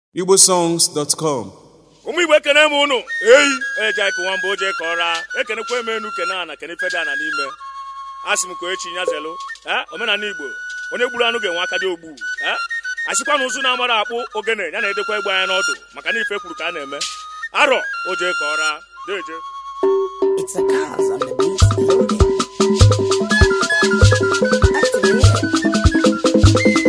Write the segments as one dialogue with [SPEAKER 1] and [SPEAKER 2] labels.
[SPEAKER 1] igbosongs.com
[SPEAKER 2] ụmụ igbo ekene m ụnụ eyi eje ka nwamba oje ka ọra ekenekwa eme enu kene ana kene feda ana n'ime asị m ka echi nyazelu ee omenala igbo onye gburu anụ ga-enwe aka dị ogbu ee asịkwa na ụzụ na-amara akpụ ogene ya na-edekwa egbe anya n'ọdụ maka na ife kwuru ka a na-eme arọ oje ka ọra deje
[SPEAKER 3] It's a cause on the beast loading. Activate.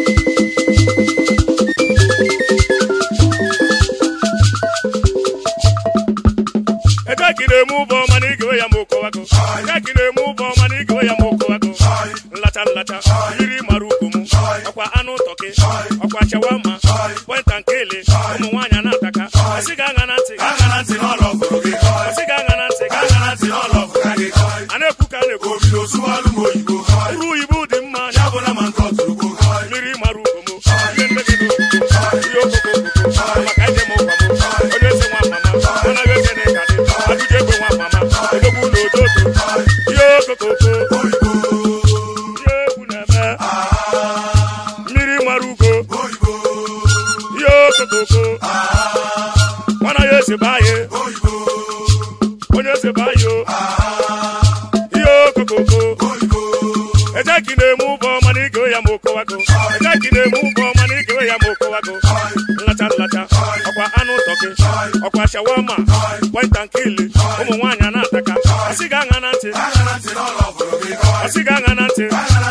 [SPEAKER 2] eke ka ị na-eme ụbọ mana igewe ya ma okowago eke ka ị na-eme ụbọ mana igewe ya ma okowago nlacha nlacha yiri mara ugwu m ọkwa anụ tọkị ọkwa chawama pọnta nkele ụmụ nwaanyị a na-ataka asị ga aṅa na ntị ga aṅa na ntị n'ọlọ ọgụrụ gị asị ga aṅa na ntị ga aṅa na ntị n'ọlọ ọgụrụ gị a na-ekwu ka a na-ekwu uru oyibo dị mma ya bụ na ma nke ọtụrụgbo mmiri mara ugwu m ihe mmegide ihe okoko maka ije m ụkwa m onye eze nwa mama anaghị eze na ịga dị ajụjụ egbe nwa mama odogwu na ododo ihe okokoko ihe egwu na-eme mmiri mara ugo ihe okokoko nwana ya eze baye onye eze baye ihe okokoko ejeki na-eme ụbọ mana igewe ya ma okowago ejeki na-eme ụbọ mana igewe ya ma okowago nlacha nlacha ọkwa anụ tọkị ọkwa shawama pọnta nkili ụmụ nwaanyị a na-ataka asị ga aṅa na ntị asị ga aṅa na ntị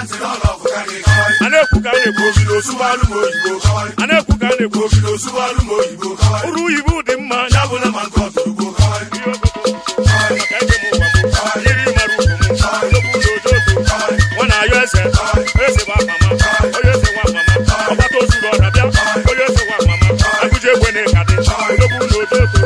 [SPEAKER 2] a na-ekwu ka a na-ekwu a na-ekwu ka a na-ekwu uru oyibo dị mma ya bụ na ma nke ọtụrụgbo ihe okoko maka ije m ụwa m yiri mara ugwu m nnukwu ụlọ ododo nwa na-ayọ eze eze bụ mama onye eze nwa mama ọgbata ozuru ọra bịa onye eze nwa mama agụji egbe na ịka dị nnukwu ụlọ ododo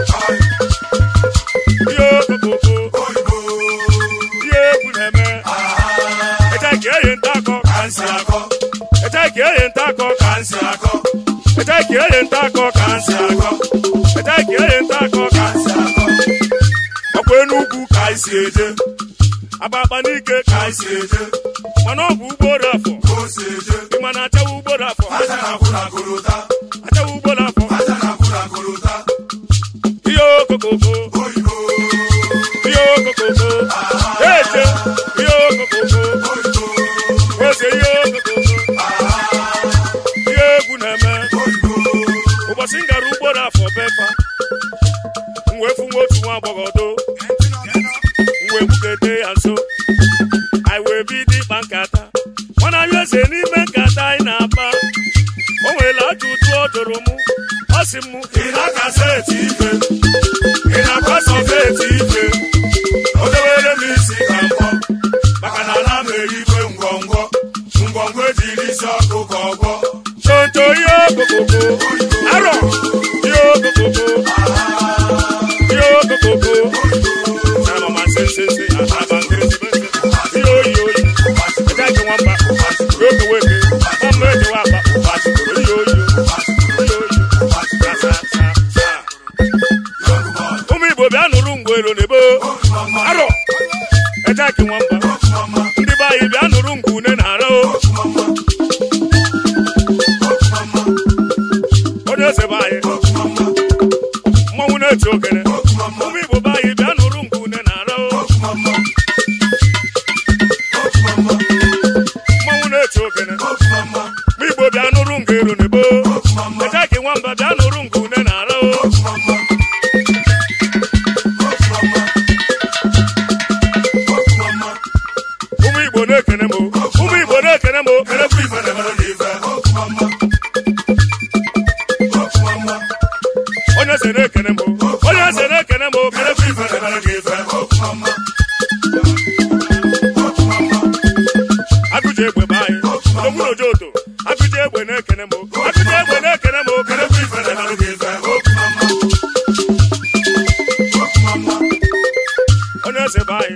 [SPEAKER 2] ihe okokoko ihe egwu na-eme eche ka eyi nta akọ ka nsị akọ eche ka eyi nta akọ ka nsị akọ eche ka eyi nta akọ ka nsị akọ eche ka eyi nta akọ ka nsị akọ ọkwa enugwu ka anyị si eje abakpa n'ike ka anyị si eje mana ọ bụ ugboro afọ ịma na achawa ugboro afọ achawa ugboro afọ ihe okokoko ihe okokoko eje ihe okokoko eze ihe okokoko ihe egwu na-eme ụbọchị m gara ugboro afọ befa m wee fụ nwa otu nwa agbọghọ do m wee bugete ya nso anyị wee bido ịkpa nkata mana anyị eze n'ime nkata anyị na-akpa o nwere ajụjụ ọ jụrụ mụ ọ sị m ị na-akasa eti ife ị na-akwasa ofe eti ife o dewere m isi ka mbọ maka na ana m erigwe ngwongwo ngwongwo ejiri isi ọkụ ka ọgwọ tonto ihe okokoko arọ ihe okokoko ihe okokoko na mama sesese aba nkịrịsịmese ihe oyi oyi eja ike nwamba oke weke ọmụ ejewa akpa ihe oyi ihe oyi sa sa sa ụmụ igbo bịa nụrụ ngwero n'ebo arọ eja ike nwamba ndị be anyị bịa nụrụ ngwu une na arọ onye eze be anyị mmọnwụ na-eti ogene ụmụ igbo be anyị bịa nụrụ ngwu une na arọ mmọnwụ na-eti ogene ụmụ igbo bịa nụrụ ngero n'ebo eja ike nwamba bịa nụrụ ngwu une na arọ ụmụ igbo na-ekene m o. ụmụ igbo na-ekene m o. kenekwa ife na-emere n'ife onye eze na-ekene m o. onye eze na-ekene m o. kenekwa ife na-emere n'ife agụji egbe be anyị odogwu na ojoto agụji egbe na-ekene m o. agụji egbe na-ekene m o. kenekwa ife na-emere n'ife onye eze be anyị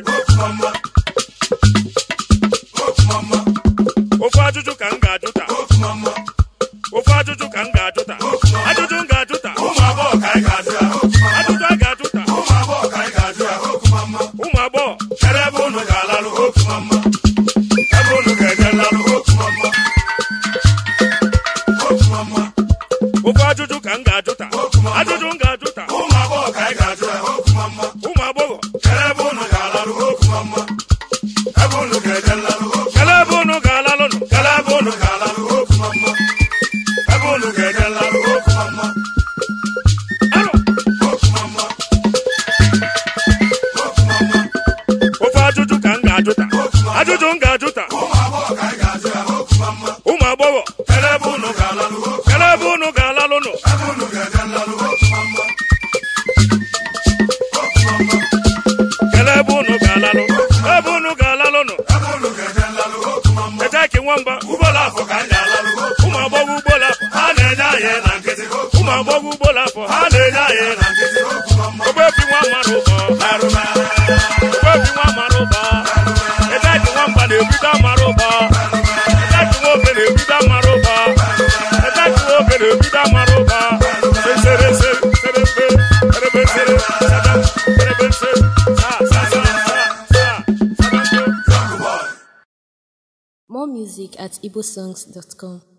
[SPEAKER 2] ofu ajụjụ ka m ga-ajụ taa ofu ajụjụ ka m ga-ajụ taa ajụjụ m ga-ajụ taa ụmụ agbọghọ ka anyị ga-ajụ ya kele ebe unu ga-alalụ ebe unu ga-alalụ nụ eteki nwamba ugbola afọ ka anyị alalụ ụmụ agbọghọ ugbola afọ ha na-enye anyị na nkịtị ụmụ agbọghọ ugbola afọ ha na-enye anyị na nkịtị ogbebi nwa mara ụbọ ogbebi nwa mara ụbọ eteki nwamba na-ebido mara ụbọ eteki nwoke na-ebido mara ụbọ eteki nwoke na-ebido mara ụbọ esere esere serebe serebe sere sadam serebe sere sa sa sa sa sa sadam
[SPEAKER 1] More music at igbosongs.com.